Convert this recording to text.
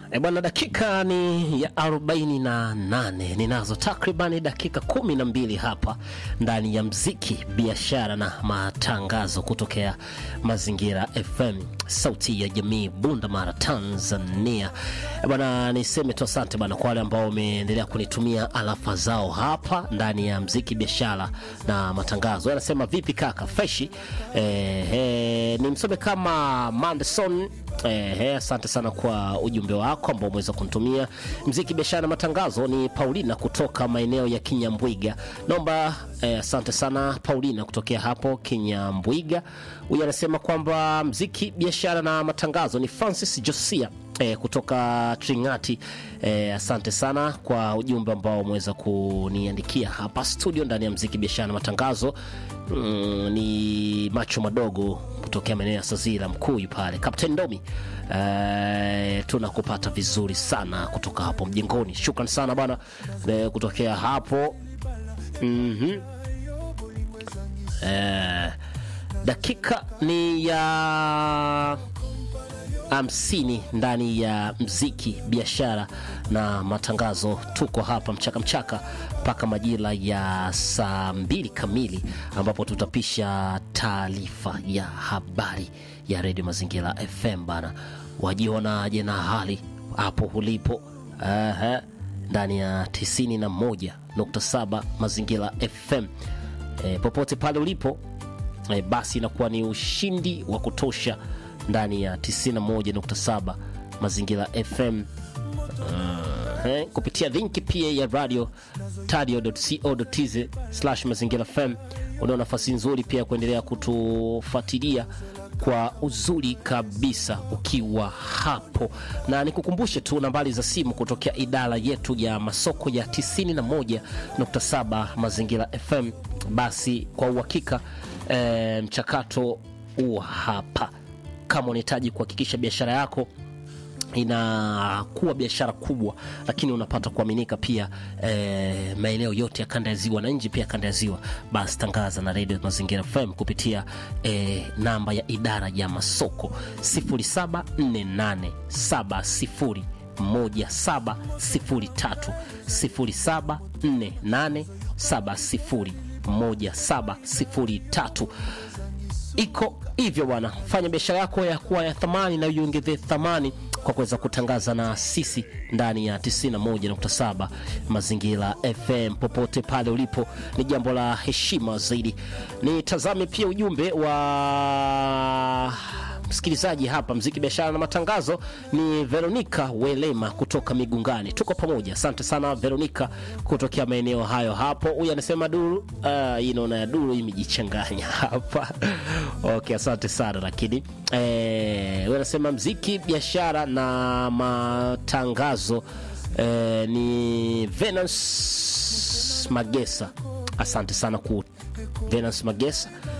E bwana, dakika ni ya arobaini na nane. Ninazo takribani dakika kumi na mbili hapa ndani ya mziki, biashara na matangazo kutokea Mazingira FM, sauti ya jamii, Bunda Mara, Tanzania. E bwana, niseme tu asante bwana kwa wale ambao wameendelea kunitumia alafa zao hapa ndani ya mziki, biashara na matangazo. Anasema vipi kaka, freshi? E, e, ni msome kama Manderson Eh, asante sana kwa ujumbe wako ambao umeweza kunitumia. Mziki biashara na matangazo ni Paulina kutoka maeneo ya Kinyambwiga. Naomba eh, asante sana Paulina kutokea hapo Kinyambwiga. Huyu anasema kwamba mziki biashara na matangazo ni Francis Josia eh, kutoka Tringati. Eh, asante sana kwa ujumbe ambao umeweza kuniandikia hapa studio ndani ya mziki biashara na matangazo. Mm, ni macho madogo kutokea maeneo ya Sazira Mkuyu pale Captain Domi. Eh, tunakupata vizuri sana kutoka hapo mjengoni. Shukran sana bwana eh, kutokea hapo mm-hmm. eh, dakika ni ya hamsini ndani ya mziki biashara na matangazo. Tuko hapa mchaka mchaka mpaka majira ya saa mbili kamili ambapo tutapisha taarifa ya habari ya redio Mazingira FM bana. Wajionaje na hali hapo ulipo? Aha, ndani ya 91.7 Mazingira FM e, popote pale ulipo e, basi inakuwa ni ushindi wa kutosha ndani ya 91.7 Mazingira FM uh, eh, kupitia linki pia ya radio tadio.co.tz slash Mazingira FM. Unao nafasi nzuri pia kuendelea kutufuatilia kwa uzuri kabisa ukiwa hapo, na nikukumbushe tu nambari za simu kutokea idara yetu ya masoko ya 91.7 Mazingira FM. Basi kwa uhakika eh, mchakato huu hapa kama unahitaji kuhakikisha biashara yako inakuwa biashara kubwa, lakini unapata kuaminika pia eh, maeneo yote ya kanda ya ziwa na nje pia kanda ya ziwa, basi tangaza na Radio Mazingira FM kupitia eh, namba ya idara ya masoko 074870 1703 074870 1703 iko hivyo bwana, fanya biashara yako ya kuwa ya thamani na iongeze thamani kwa kuweza kutangaza na sisi ndani ya 91.7 Mazingira FM. Popote pale ulipo, ni jambo la heshima zaidi. Nitazame pia ujumbe wa msikilizaji hapa mziki biashara na matangazo ni Veronica Welema kutoka Migungani. Tuko pamoja, asante sana Veronica kutokea maeneo hayo hapo. Huyu anasema duru uh, hii naona ya duru imejichanganya hapa okay, asante sana lakini eh, huyu anasema mziki biashara na matangazo eh, ni Venus Magesa. Asante sana ku Venus Magesa